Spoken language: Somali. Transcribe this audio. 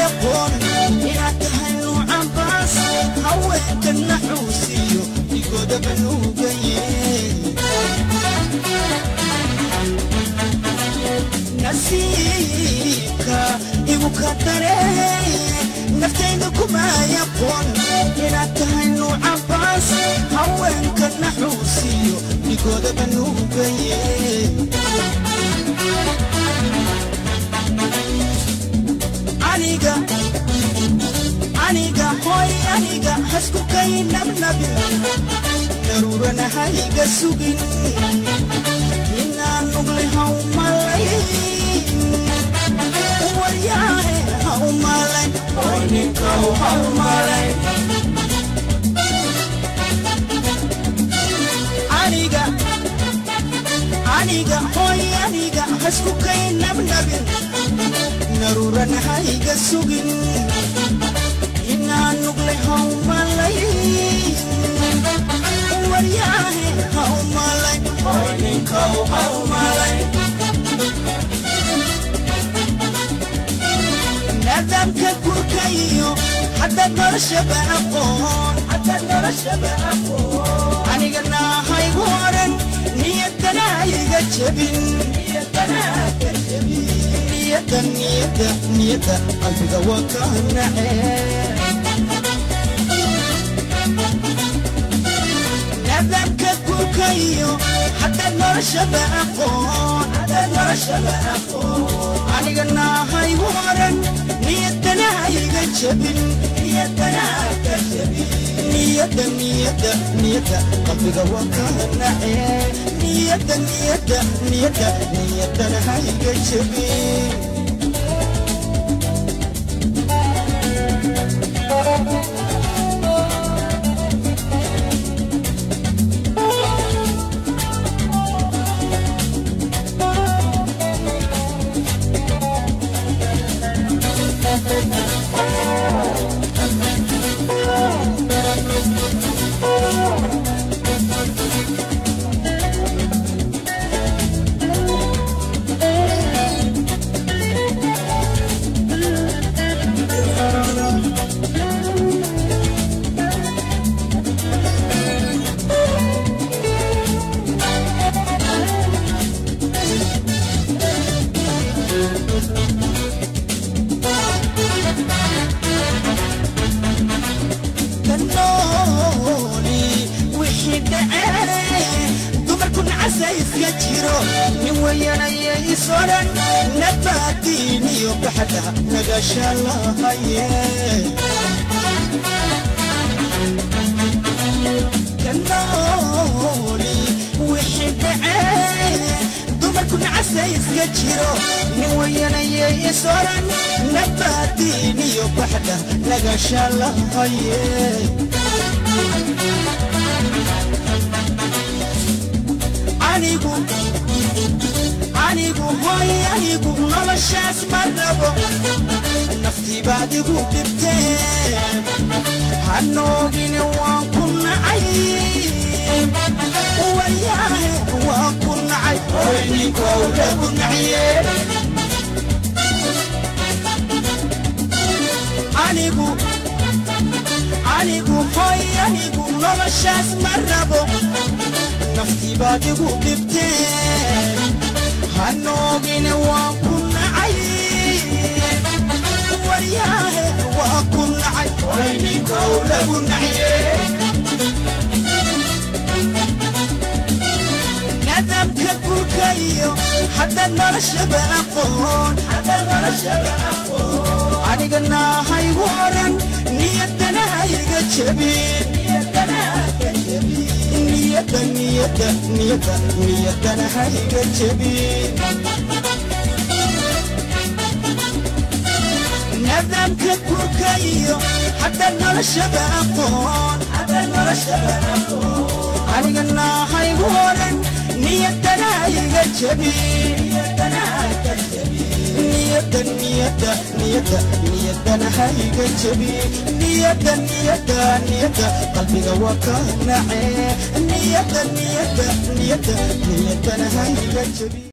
aqoon inaad tahay nuucan baas haweenka naxuusiyo digoodaba nuugaye nasiibka igu ka daree naftayda kumay aqoon inaad tahay nuucan baas haweenka naxuusiyo digoodaba nuugaye aniga aniga hoy aniga hasku kay nabnabin daruurana hayga sugin inaan nugle haw malay waryaahe haw malay hoy ninkaw haw malay aniga aniga hoy aniga hasku kay nabnabin naruuran hayga sugin inaan nugle haw malay waryaahe haw malay hoy ninkaw haw malay nidaamka gurka iyo hadda noloshaba aqoon hadda noloshaba aqoon aniga naahaygu oran niyadana hayga jebin niyadana hayga jebin niyada niyada niyada qalbiga waa ka nacee nidaamka gurka iyo hadda noloshaba aqoon hadda noloshaba aqoon aniga naahaygu oran niyadana hayga jebin niyadana hayga jebin niyada niyada niyada qalbiga waa ka nacee niyada niyada niyada niyadana hayga jebin kanooli wixii dhacee dumarku nacasa iska jiro nin weyanaya isoran nabaadiin iyo baxda nagasha lahaye kanooli wixii dhacee dumarku nacasa iska jiro nin weyanaya isoran nabaadiin iyo baxda nagasha lahaye anigu anigu hoy anigu noloshaas ma rabo naftii baad igu dhibtee hanoogine waan ku nacay wayaahe waan ku nacay hoy ninkow lagu naciye anigu anigu hoy anigu noloshaas ma rabo naftii baad igu dhibtee hanoogine waan ku nacay waryaahe waan ku nacay hoy ninkow lagu naciye nidaamka gurka iyo hadda noloshaba aqoon hadda noloshaba aqoon aniga naahaygu oran niyadana hayga jebin niyadana hayga jebin niyada niyada niyada niyadana hayga jebin nidaamka gurka iyo hadda noloshaba aqoon hadda noloshaba aqoon aniga naahaygu oran niyadana hayga jebin niyadana hayga jebin niyada niyada niyada niyadana hayga jebin niyada niyada niyada qalbiga waa ka nacee niyada niyada niyada niyadana hayga jebin